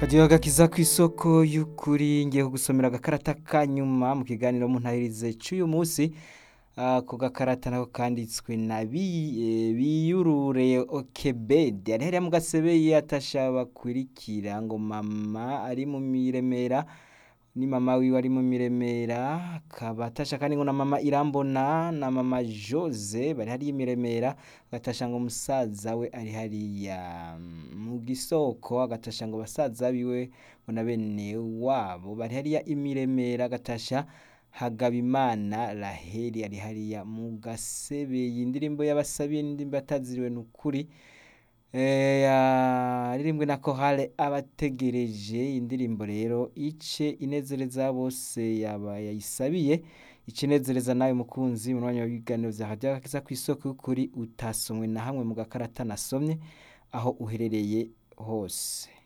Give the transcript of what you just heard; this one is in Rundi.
Hadiyo agakiza ku isoko y'ukuri ngiye kugusomera agakarata ka nyuma mu kiganiro mu ntahirize c'uyu munsi ako gakarata nako kanditswe na biyurure okebede ari hariya mu gasebeye atasha bakurikira ngo mama ari mu miremera ni mama wiwe ari mu miremera akaba atasha kandi ngo na mama irambona na mama jose bari hariya imiremera agatasha ngo musaza we ari hariya mu gisoko agatasha ngo basaza biwe ngo na bene wabo bari hariya imiremera agatasha Hagabimana Raheli ari hariya mu gasebeye indirimbo y'abasabiye n'indirimbo ataziriwe n'ukuri yaririmbwe na kohale abategereje indirimbo rero ice inezereza bose yaba yayisabiye ice inezereza nawe mukunzi mu mwanya w'ibiganiro vya radio agakiza kw'isoko y'ukuri utasomwe na hamwe mu gakarata nasomye aho uherereye hose